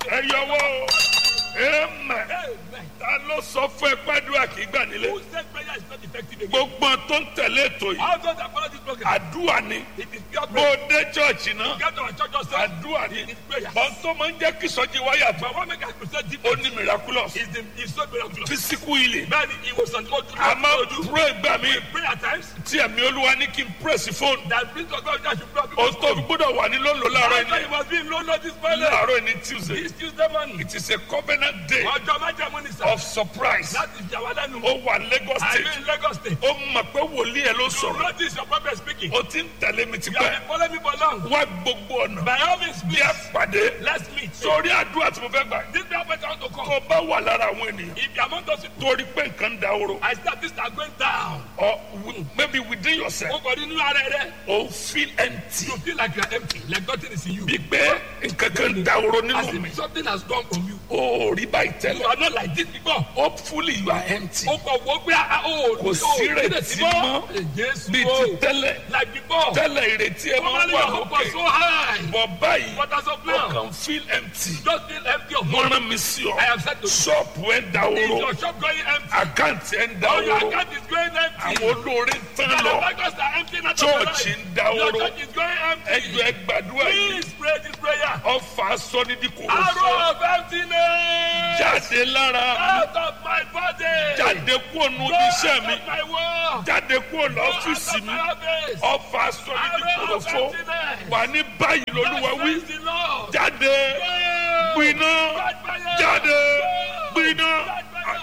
ẹ yọwọ́ o amen Amen. ta ló sọ fún ẹ pẹ́ẹ́dúrà kì í gbà nílé Who said prayer is not effective again? gbogbo tó ń tẹ̀lé ètò yìí How those that follow this program? àdúrà ni It is pure bó prayer. o dé chọ́ọ̀chì náà Get to our church yourself. àdúrà ni It is prayer. bọ́n tó máa ń jẹ́ kí sọ́jí wáyà tó But what make us present ó different ní miraculous is the is so miraculous. physical healing Man, he was on God to a máa ń do. pray gbà mí Pray at times tí ẹ̀mí olúwa ní kí n press fóònù that brings to God that you pray. o tó fi gbọ́dọ̀ wà ní lónìí láàárọ̀ After you ẹni must be in low notice pilot. láàárọ̀ ẹni tuesday This Tuesday morning. it is a covenant day Ọjọ́ májàmú ni sir. of surprise Láti jà wá lẹ́nu. ó wà lagos I state mean Lagos state. ó mọ̀ pé wòlíì ẹ̀ ló You sọ̀rọ̀ notice your prophet speaking. ó ti ń tẹ̀lé mi You tipẹ́ have been following me for long. wá gbogbo ọ̀nà By all means, bí a please, pàdé let's meet. sórí àdúrà tí mo fẹ́ gbà This prophet I want to tó come. bá wà lára àwọn ènìyàn If you are among those people, torí pé nǹkan da oró I start this are going down. or wi- maybe within yourself O kò rí inú ara rẹ. o feel empty You feel like you are empty, like nothing is in you. bí pé nǹkan kan da oró As nínú mi if something has gone from you. o ò rí báyìí You tẹ́lẹ̀ are not like this before. hopefully you are empty O kò wọ́n gbé a o. Kò sí ìrètí mọ́. Jésù bí o. ti tẹ́lẹ̀ Like before. tẹ́lẹ̀ ìrètí ẹ máa ń Normally wà your hope was lókè so high. bọ̀ báyìí But as of o now, kàn feel empty just feel empty of wọ́n money. rán mi sí ọ I have said to you, ṣọ́ọ̀bù ẹ̀ da is oró your shop going empty? àkáǹtì ẹ̀ ń da Or your oró account is going empty? àwọn olóore ń tán And the lọ bankers are empty now. of your chọ́ọ̀chì life. ń da Your oró church is going empty. ẹjọ́ ẹ gbàdúrà yìí Please pray this prayer. ọfà sọ́nídìkòrò Arrow fún of emptiness. jáde lára Out of my body. jáde kúrò nù Go iṣẹ́ out mi of my work. jáde kúrò Go out lọ́fíìsì of mi my office. ọfà Arrow sọ́nídìkòrò of fún emptiness. wà ní báyìí lolúwa Thus wí says the Lord. jáde Go. gbiná Catch fire. jáde Go. gbiná Catch fire.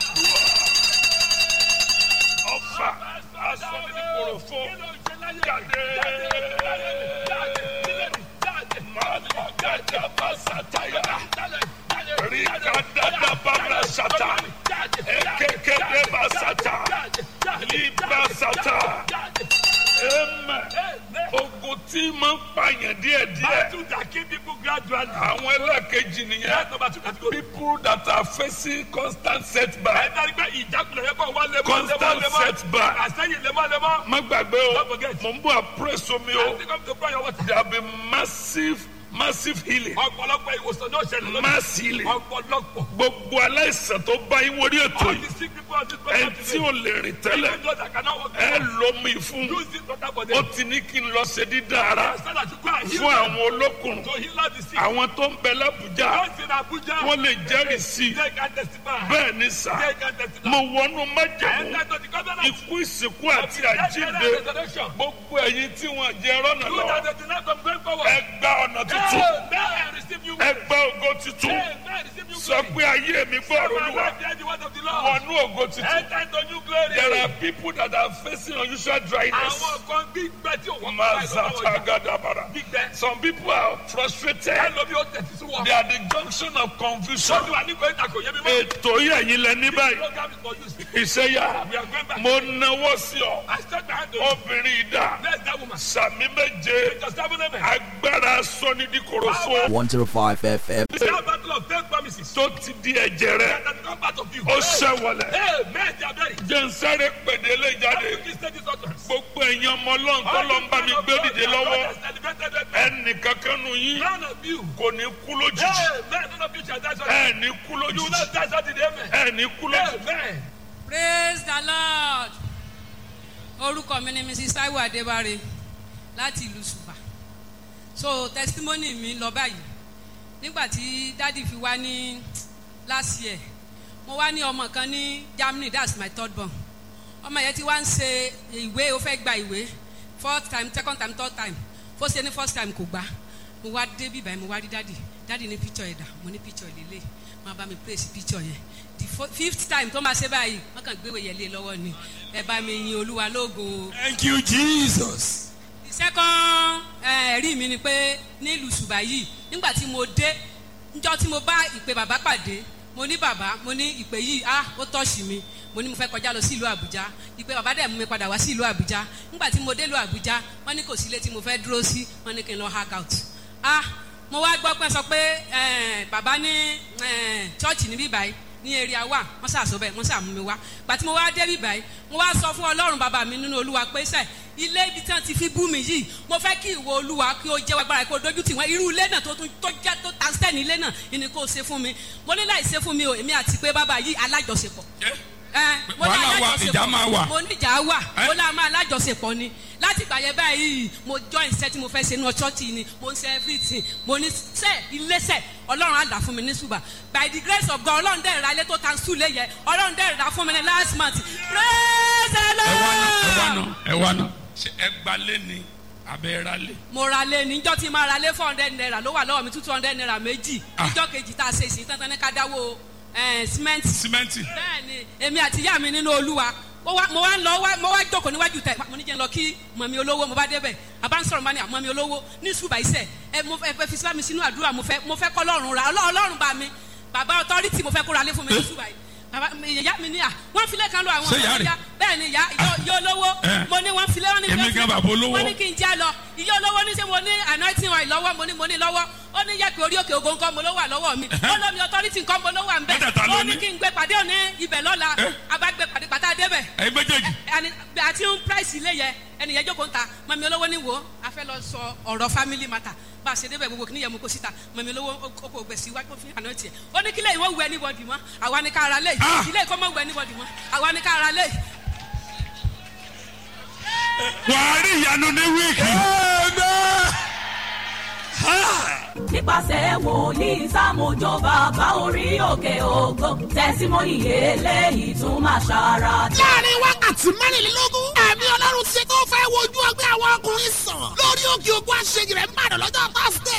ọfà asọ́nídìkòrò fún jáde màlúgàdà bàṣàtàyà rìkàdàdà bàmàṣàtà èkékédé bàṣàtà libàṣàtà ẹmẹ ogun tí máa ń pààyàn díẹ̀díẹ̀ Battle that kill people gradually. àwọn ẹlẹ́ẹ̀kejì nìyẹn That's number two category. people that are facing constant setback Ẹ̀dá pé ìjákulẹ̀ yẹn kàn wá lemọ́ Constant lemọ́ lemọ́. setback. Àsẹ́yìn lemọ́ lemọ́. má gbàgbé o Don't forget. mò ń bọ̀ àpérèsọ mi o I think I'm to pray your water. there have been massive massive healing Ọ̀pọ̀lọpọ̀ ìwòsàn náà ṣẹlẹ̀ lónìí. mass healing Ọ̀pọ̀lọpọ̀. gbogbo aláìsàn tó bá yín wọlé ètò All yìí the sick people on this ẹ program tí today. ò lè rìn tẹ́lẹ̀ Even those that cannot walk. ẹ lómi fún Use this water for ó them. ti ní kí n lọ ṣe dídá ara So that you go and heal fún them. àwọn olókùnrin To heal all the sick. àwọn tó ń bẹ lábùjá Those in Abuja. wọ́n lè jẹ́rìí sí i They can testify. bẹ́ẹ̀ ni sà They can testify. mo wọnú I májẹ̀mú enter to the covenant. ikú ìsìnkú àti Death, àjíǹde burial, and resurrection. gbogbo ẹ̀yin tí wọ́n jẹ rọ́nà You lọ that they deny from going forward. ẹ gba ọ̀nà tuntun Amen. Receive you. ẹ gba ògo tuntun Amen. Receive you. sọ pé ayé mi gbọ́rọ̀ My olúwa life behind the word of the Lord. wọnú ògo tuntun Enter into new glory. there are people that are facing unusual dryness Àwọn kan gbígbẹ́ tí òun mazata gadabara Gbígbẹ́. some people are frustrated Ẹlòmí ó tẹ̀sí sí wọn. they are the junction of confusion Sọ́dún wa ní kò ìtàkùn yẹn mi mọ́. ètò yìí ẹ̀yin lẹ ní báyìí Program is for use. ìṣẹ́yà We are going back. mo náwó sí ọ I start my hand to you. obìnrin ìdá Bless that woman. sàmì méje Just seven amen. agbára sọ́nidíkòròfo 105 FM. That battle of faith promises. tó ti di ẹ̀jẹ̀ rẹ That has come part of you. ó ṣẹ̀wọ̀lẹ̀ Amen. They are very. jẹ́nsẹ́rẹ́ pèdélé jáde This stage is utterance. gbogbo ẹ̀yin ọmọ ọlọ́run tó lọ ń bá mi gbé dìde lọ́wọ́ ẹnì kankan nù yín None of you. kò ní kú lójijì Amen. None of you shall die suddenly. ẹ ní kú You will lójijì not die suddenly. Amen. ẹ ní kú lójijì. Amen. praise the lord orúkọ mi ni mrs taiwo adébáre láti ìlú ṣùpà so testimony mi lọ báyìí nígbà tí dádì fi wá ní last year mo wá ní ọmọ kan ní germany that's my third born ọmọ yẹn ti wá ń ṣe ìwé ó fẹ́ gba ìwé fourth time second time third time fó ṣe ní first time kò gbà mo wá dé bíbá yẹn mo wá rí dádì dádì ní picture ẹ̀dà mo ní picture ìlélẹ̀ máa bá mi place picture yẹn the fo- fifth time tó máa ṣe báyìí wọ́n kàn gbéwèé yẹn lé lọ́wọ́ ni ẹ bá mi yin olúwa lógo o Thank you, Jesus. the second eh, ẹ̀rí mi ni pé nílùú ṣùgbà yìí nígbà tí mo dé njọ́ tí mo bá ìpè bàbá pàdé mo ní bàbá mo ní ìpè yìí ah ó tọ́ọ̀ṣì mi mo ní mo fẹ́ kọjá lọ sí ìlú àbújá ìpè bàbá dẹ̀ mú mi padà wá sí ìlú àbújá nígbà tí mo dé ìlú àbújá wọ́n ní kò sí ilé tí mo fẹ́ dúró sí wọ́n ní kí n lọ hang out ah mo wá gbọ́ pé sọ pé eh, bàbá ní eh, chọ́ọ̀chì níbí báyìí ní area wa wọ́n ṣàṣọ bẹ́ẹ̀ wọ́n ṣàmú mi wá gbà tí mo wá dé bíbáyìí mo wá sọ fún ọlọ́run bàbá mi nínú olúwa pé sẹ́ ilé ibi tí wọ́n ti fi bú mi yìí mo fẹ́ kí ìwọ olúwa kí o jẹ́ agbára kí o dojú tì wọ́n irú ilé náà tó tún tó jẹ́ tó ta sẹ́ni ilé náà ìní kò ṣe fún mi mo ní láì ṣe fún mi o èmi àti pé bàbá yìí alájọṣepọ̀ ẹ mo ní Wàhálà wà, alájọṣepọ̀. ìjà máa wà. mo ní ìjà wà Ẹ? mo lá máa alájọṣepọ̀ ni láti gbà yẹn báyìí mo join iṣẹ́ tí mo fẹ́ ṣe ní ọ̀ṣọ́ọ̀tì ni mo ń ṣe everything mo ní sẹ́ iléeṣẹ́ ọlọ́run á dà fún mi ní ṣùgbà by the grace of God ọlọ́run dẹ̀ ra ilé tó tan sùn lé yẹ ọlọ́run dẹ̀ ra fún mi ní last month praise the ẹ wá náà ẹ wá lord náà ẹ wá náà ṣe ẹ gbalé ni abẹ́ ra lé. mo ra lé níjọ́ tí máa ra lé four hundred naira ló wà lọ́wọ́ mi two hundred naira méjì Ah. níjọ́ kejì tá a ṣe ìsìn tán tán ní ká dáwó ẹ̀ símẹ́ǹtì símẹ́ǹtì. bẹ́ẹ̀ni èmi àti ìyá mi nínú olúwa mo wá mo wá ń lọ wá mo wá jókòó níwájú tẹ mo ní jẹ́ ń lọ kí mọ̀mí olówó mo bá débẹ̀ àbá ń sọ̀rọ̀ mọ́ ni mọ̀mí olówó ní ṣùgbà iṣẹ́ ẹ mo fẹ́ fi sílámi sínú àdúrà mo fẹ́ mo fẹ́ kọ́ lọ́rùn ra Ọlọ́- ọlọ́run bá mi bàbá ọtọ́rìtì mo fẹ́ kó ra lé fún mi ní ṣùgbà yìí bàbá ìyá mi ní à wọ́n filẹ̀ kan lọ àwọn Ṣé ìyá ọmọ rẹ̀? ìyá bẹ́ẹ̀ ni ìyá ìyá olówó Eh. mo ní wọ́n filẹ̀ wọ́n ní Èmi wọ́n gan filẹ̀- bàbá olówó. wọ́n ní kí n já lọ ìyá olówó ní sẹ́ mo ní anointing oil lọ́wọ́ mo ní mo ní lọ́wọ́ ó ní yẹ kí orí òkè ogun nǹkan mo ló wà lọ́wọ́ mi ó lómi authority nǹkan mo ló wà ń bẹ̀ Mẹ́tẹ̀ẹ̀ta ló ó ní ní. kí n gbé pàdé òní ibẹ̀ lọ́la Eh. abágbé pàdé pàtà débẹ̀ ẹ̀yin méjèèjì. ẹni àti ń price ilé yẹ ẹnìyẹn jókòó ń ta mọ̀mí olówó ní wo a fẹ́ lọ sọ ọ̀rọ̀ family matter bá a ṣe débẹ̀ gbogbo kìnìyẹn mú kó síta mọ̀mí olówó ó kò gbèsè iwájú fún àná tiẹ̀ ó ní kílẹ̀ ìwọ wù anybody mọ́ àwa ni ká ara lé Ah. ilé ìkọ́ mọ́ wù anybody mọ́ àwa ni ká ara lé wàá rí ìyanu ní wíìkì. nípasẹ̀ wòlíì sámójó bàbá orí òkè ògo tẹ̀símọ́nì eléyìí tún máa ṣàrà láàrin wákàtí mẹ́rìnlélógún ẹ̀mí ọlọ́run ti tó fẹ́ wojú ọgbẹ́ àwọn ọkùnrin sàn lórí òkè ògùn àṣeyìí rẹ̀ ń bàdàn lọ́jọ́ thursday